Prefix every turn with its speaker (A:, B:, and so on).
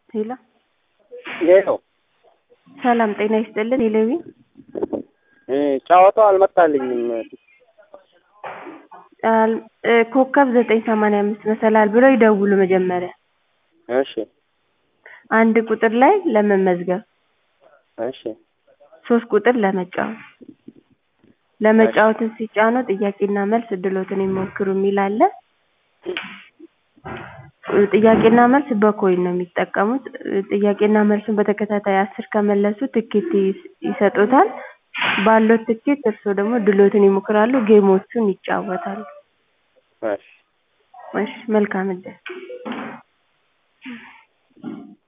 A: ሄሎ
B: ሄሎ
A: ሰላም ጤና ይስጥልን ሄለዊ
B: ጨዋታው አልመጣልኝም።
A: አል- እ ኮከብ ዘጠኝ ሰማንያ አምስት መሰላል ብለው ይደውሉ መጀመሪያ
B: እሺ
A: አንድ ቁጥር ላይ ለመመዝገብ
B: እሺ
A: ሶስት ቁጥር ለመጫወት ለመጫወትን ሲጫኑ ጥያቄና መልስ እድሎትን ይሞክሩ የሚል አለ ጥያቄና መልስ በኮይን ነው የሚጠቀሙት ጥያቄና መልሱን በተከታታይ አስር ከመለሱ ትኬት ይስ- ይሰጡታል ባሎት ትኬት እርስዎ ደግሞ ድሎትን ይሞክራሉ ጌሞቹን ይጫወታሉ
B: እሺ
A: እሺ መልካም እድል